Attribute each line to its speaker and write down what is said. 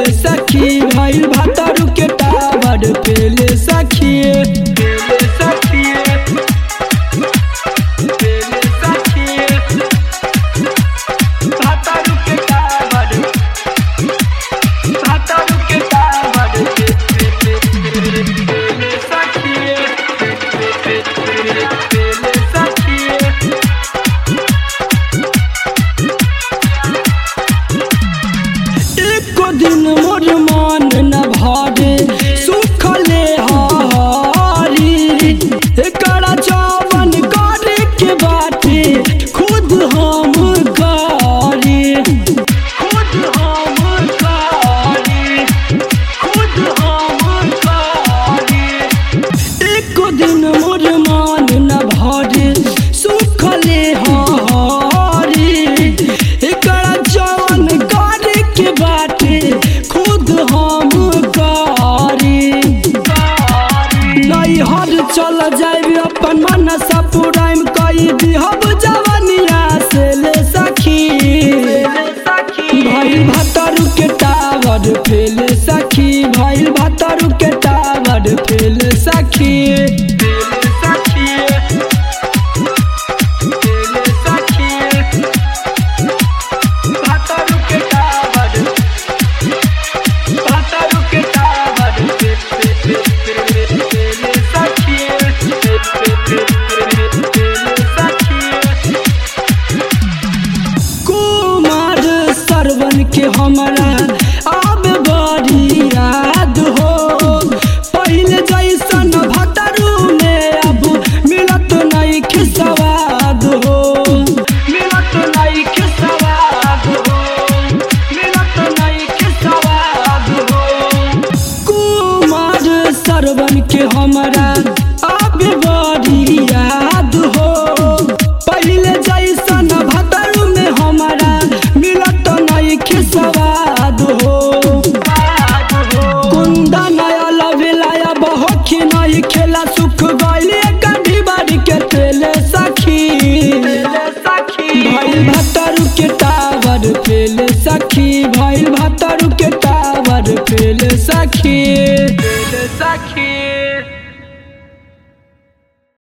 Speaker 1: सखी भइल भातारू के टावर फेले सखी फेले सखी फेले सखी भातारू के टावर भातारू के टावर फेले सखी फेले सखी एको दिन मोर मन न भरे सुखले हारी एकरा जवन करे के बाटे खुद हम करी खुद हम करी खुद हम करी एको दिन मोर मान न भरे सुखले हारी एकरा जवन करे के बाटे खुद हम करी नैहर चल जाइब अपन मनसा पुराइम कई दिहब जवनिया से ले सखी भाई भतरू के टावर फेल सखी भाई भतरू के टावर फेल सखी भतरू के टावर भातारू के टावर कुमार सरवन के हमरा अब बड़ी याद हो पहले जैसन भतरू में अब मिलत नहीं के सवाद हो मिलत नहीं के सवाद हो मिलत नहीं के सवाद हो कुमार सरवन के हमरा अब बड़ी याद हो पहले जैसन भतरू में हमरा मिलत नहीं के सवाद हो कुंदा नया लवेलाया बहोखी नहीं खेला सुख गइले कभी बारी के तेले सखी भाई भतरू के टावर फेल सखी भाई भतरू के टावर फेल सखी फेल सखी